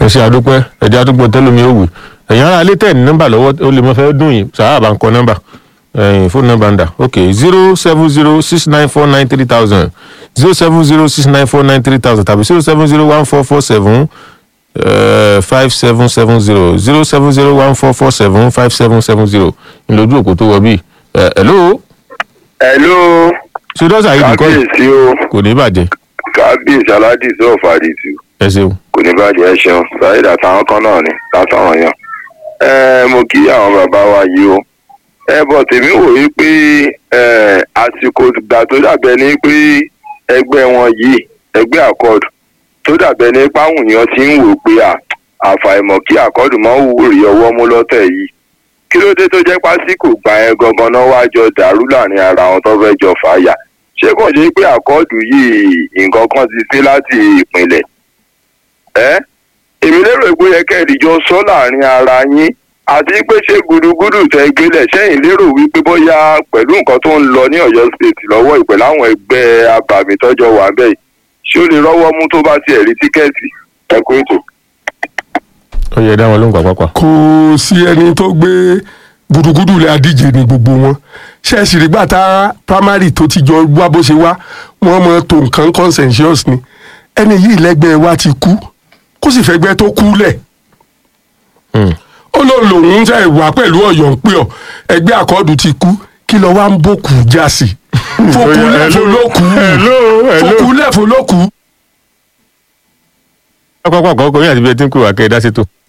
ẹ ṣe àdúpẹ́ ẹ̀jẹ̀ àdúgbò tẹ́lómi ó wì ẹ̀yin ará alẹ́ tẹ̀ ní nọ́mbà lọ́wọ́ ó lè mọ fẹ́ dùn yìí sàrà bá ń kọ nọ́mbà ẹ̀yìn fóònù nọ́mbà ń dà ok zero seven zero six nine four nine three thousand zero seven zero six nine four nine three thousand tàbí zero seven zero one four four seven five seven seven zero zero seven zero one four four seven five seven seven zero ńlọdún òkú tó wọ bíi ẹ̀ hello hello ṣé dọ́sà yìí nìkan yìí kábíyèsí o kò ní bàjẹ́ kábíyèsí aládìsí ọ̀fàdìsí ẹ ṣeun kò ní bàjẹ́ ẹ ṣeun sáyidà táwọn kan náà ni látàwọn yàn. ẹ mo kí àwọn bàbá wa yìí o ẹ bọ̀ tèmi wò yí pé ẹ àsìkò ìgbà tó dàbẹ̀ ni pé ẹgbẹ́ wọn yìí ẹgbẹ́ àkọọ̀dù tó dàbẹ̀ ni páwọn èèyàn ti ń wò pé à àfàìmọ̀ kí àkọọ̀dù máa ń wúrí ọwọ́ mú lọ́tẹ̀ yìí kí ló dé tó jẹ́ pásíkò gbà yẹn gangan náà wá jọ dàrú láàrin ara wọn tó fẹ́ jọ fàáyà ṣé kò ṣe pé àkọọ̀dù yìí nǹkan kan ti ṣe láti ìpìlẹ̀ ẹ́ èmi lérò pé yẹ kẹ́ẹ̀dì jọ sọ láàrin ara yín àti pé ṣé gudugudu tẹ gbélẹ̀ sẹ́yìn lérò wípé bóyá pẹ̀lú nǹkan tó ń lọ ní ọ̀yọ́ state lọ́wọ́ ìpè láwọn ẹgbẹ́ abàmì tọ́jọ́ wà bẹ́ẹ̀ ṣé ó lè rọ́wọ́ mú tó bá tiẹ̀ rí tíkẹ́ẹ̀tì ẹ̀kọ́ ètò. ó yẹ dá wọn lóhùn pàápàá kò sí ẹni tó gbé gudugudu lẹ adíje ní gbogbo wọn ṣẹ́ẹ̀sì rí gbàtà primary tó ti jọ wá bó ṣe wá wọ́n mọ tó nǹkan consensus ni ẹni yìí lẹ́gbẹ́ wa ti kú kó sì fẹ́ gbẹ́ tó kú lẹ̀ ó lọ lòun ṣe ìwà pẹ̀lú ọ̀yọ́ ń pè ọ́ ẹgbẹ́ àkọọ́dù ti kú kí lọ wá ń bòkù já sí fòkúlẹ̀ fòlókù fòkúlẹ̀ fòlókù. pápá kọ̀ọ̀kan yín àti bí ẹ ti ń pè wá kẹ́ ẹ dá sí tó.